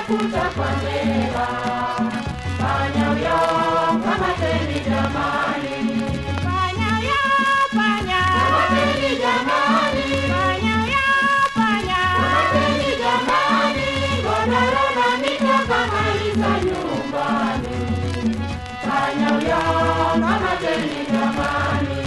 mafuta kwa neva. Panya huyo kamateni jamani, Panya ya panya, kamateni jamani, panya ya panya, kamateni jamani, godoro na mito kamaliza nyumbani. Panya huyo kamateni jamani.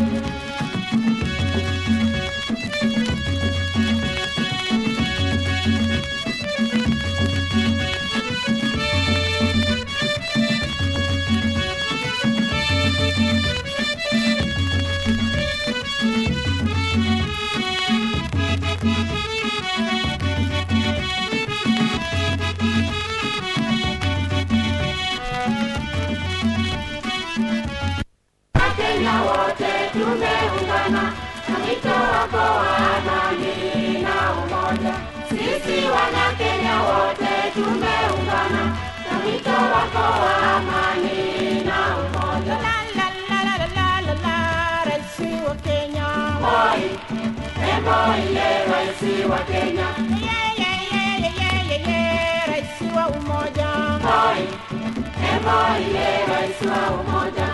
Wakenya wote tumeungana na wito wako wa amani na umoja. Sisi wana Kenya wote tumeungana na wito wako wa amani na umoja. la la la la la la la, rais wa Kenya. Moi, e Moi ye rais wa Kenya. Ye ye ye ye ye ye ye, rais wa umoja. Moi, e Moi ye rais wa umoja.